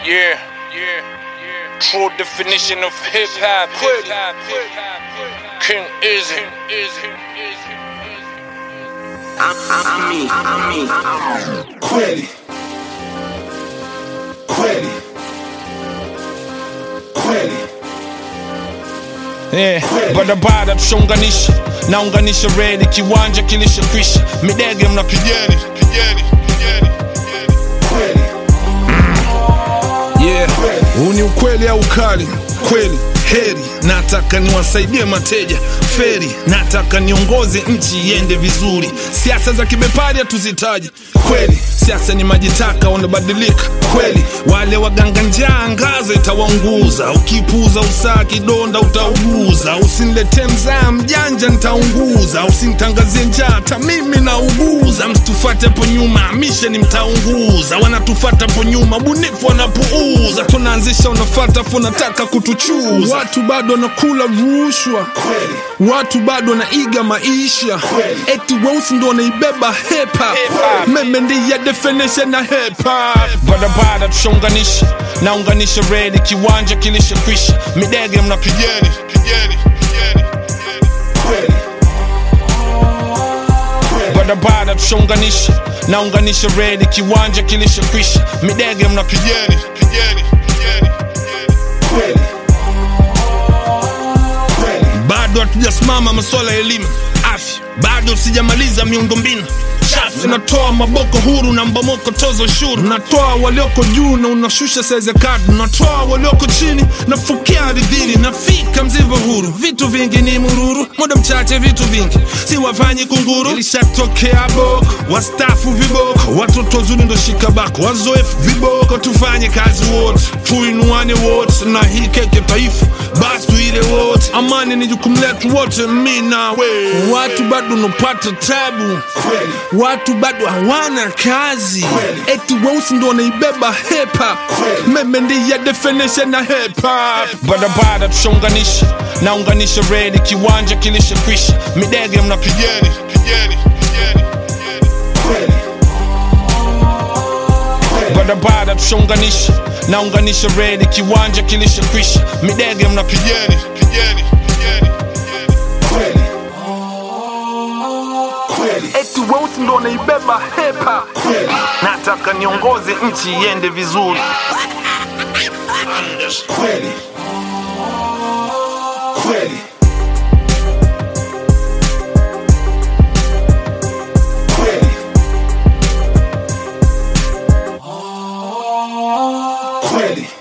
Yeah, yeah, yeah. True definition of hip hop. Hip hop. King is it? Is it? Kweli kweli kweli Yeah, barabara tushaunganisha naunganisha redi kiwanja kilishakwisha midege mna kijeni kijeni kijeni kweli yeah. huu ni ukweli au ukali kweli heri nataka niwasaidie mateja feri nataka niongoze nchi iende vizuri siasa za kibepari hatuzitaji kweli siasa ni majitaka wanabadilika kweli wale waganga njaa ngazo itawaunguza ukipuza usaa kidonda utauguza usinilete mzaa mjanja nitaunguza usinitangazie njaa hata mimi nauguza msitufate po nyuma misheni mtaunguza wanatufata po nyuma bunifu wanapuuza tunaanzisha unafata fu nataka kutuchuza watu bado wanakula rushwa kweli watu bado wanaiga maisha Kweli. eti weusi ndo wanaibeba hepa Hip-hop. meme ndiye definition na hepa barabara tushaunganisha naunganisha redi kiwanja kilishakwisha midege mna kijeni kijeni kijeni kweli kweli barabara tushaunganisha naunganisha redi kiwanja kilishakwisha midege mna kijeni kijeni kijeni kweli kweli bado hatujasimama masuala ya elimu afya bado sijamaliza miundombinu chafu unatoa maboko huru na mbomoko tozo ushuru unatoa walioko juu na unashusha saizi ya kadi unatoa walioko chini nafukia ardhini nafika mzivo huru vitu vingi ni mururu muda mchache vitu vingi si wafanyi kunguru ilishatokea boko wastafu viboko watoto wazuri ndo shikabako wazoefu viboko tufanye kazi wote tuinuane wote na hii keke taifa basi tuile wote amani ni jukumu letu wote mi nawe watu bado unapata tabu kweli watu bado hawana kazi Kweli. eti weusi ndo wanaibeba hepa Kweli. meme ndiye definition na hepa barabara tushaunganisha naunganisha redi kiwanja kilishakwisha midege mna kijeni kijeni kijeni kweli barabara tushaunganisha naunganisha redi kiwanja kilishakwisha midege mna kijeni kijeni kijeni kweli kweli eti weusi ndo wanaibeba hepa kweli nataka niongoze nchi iende vizuri kweli kweli kweli kweli